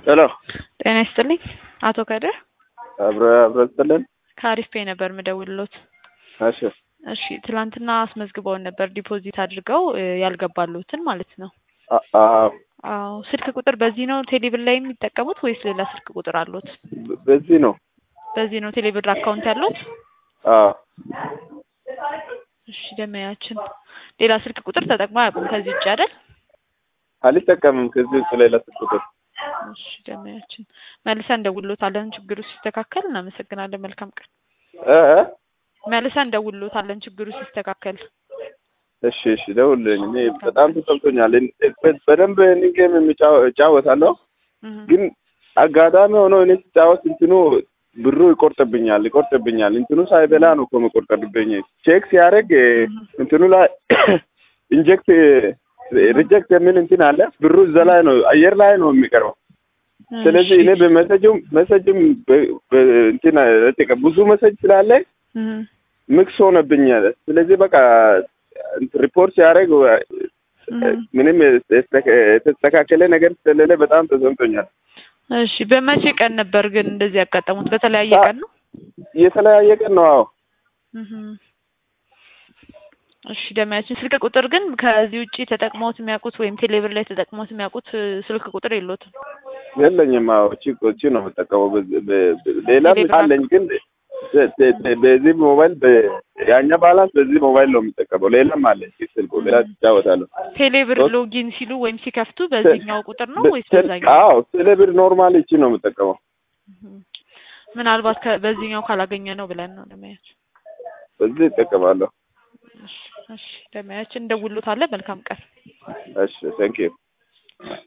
ሄሎ ጤና ይስጥልኝ አቶ ከድር አብረ አብረ ስጥልን። ከአሪፍ ፔ ነበር ምደውልሎት። እሺ እሺ ትላንትና አስመዝግበውን ነበር ዲፖዚት አድርገው እ ያልገባሉትን ማለት ነው። አ- አዎ አዎ ስልክ ቁጥር በዚህ ነው ቴሌብር ላይ የሚጠቀሙት ወይስ ሌላ ስልክ ቁጥር አሉት? በ- በዚህ ነው። በዚህ ነው ቴሌብር አካውንት ያሉት? አዎ እሺ ደመያችን ሌላ ስልክ ቁጥር ተጠቅሞ አያውቁም ከዚህ ውጭ አይደል? አልጠቀምም ከዚህ ውጭ ሌላ ስልክ ቁጥር። እሺ ደመያችን መልሰን እንደውልሎታለን ችግሩ ሲስተካከል። እናመሰግናለን። መልካም ቀን። እ እ? መልሰን እንደውልሎታለን ችግሩ ሲስተካከል። እሺ እሺ ደውልልኝ። እኔ በጣም ተሰምቶኛል። እን- በ- በደንብ እኔ ጌም የሚጫወ- እጫወታለሁ እህ ግን አጋጣሚ ሆኖ እኔ ስጫወት እንትኑ ብሩ ይቆርጥብኛል ይቆርጥብኛል። እንትኑ ሳይበላ ነው እኮ መቆርጠብኝ። ቼክ ሲያደርግ እ፣ እንትኑ ላይ ኢንጀክት ሪጀክት የሚል እንትን አለ። ብሩ እዛ ላይ ነው አየር ላይ ነው የሚቀርበው። ስለዚህ እኔ በመሰጅም መሰጅም በ- በ- እንትን ረጨቀ ብዙ መሰጅ ስላለ እህ ሚክስ ሆነብኛል። ስለዚህ በቃ እንትን ሪፖርት ሲያደርግ እህ ምንም የተስተካ- የተስተካከለ ነገር ስለሌለ በጣም ተሰምቶኛል። እሺ በመቼ ቀን ነበር ግን እንደዚህ ያጋጠሙት? በተለያየ አ- ቀን ነው? የተለያየ ቀን ነው። አዎ እህ እሺ ደመያችን ስልክ ቁጥር ግን ከዚህ ውጪ ተጠቅመውት የሚያውቁት ወይም ቴሌብር ላይ ተጠቅመውት የሚያውቁት እ፣ ስልክ ቁጥር የሎትም? የለኝም። አዎ እቺ እቺ ነው የምጠቀመው። በዚህ- በ- በ- ሌላም ቴሌግራም። አለኝ ግን በ- በ- በዚህ ሞባይል በ- ያኛ ባላንስ በዚህ ሞባይል ነው የምጠቀመው። ሌላም አለኝ ስልኩ ሌላ ትጫወታለሁ። ቴሌብር ሶስት- ሎጊን ሲሉ ወይም ሲከፍቱ በዚህኛው ቁጥር ነው ወይስ በ- በዛኛው? አዎ ቴሌብር ኖርማል እቺ ነው የምጠቀመው። እህ ምናልባት ከ- በዚህኛው ካላገኘ ነው ብለን ነው ደመያችን። በዚህ እጠቀማለሁ። እሺ እሺ ደመያችን እንደውሎታለን። መልካም ቀን። እሺ ቴንክ ዩ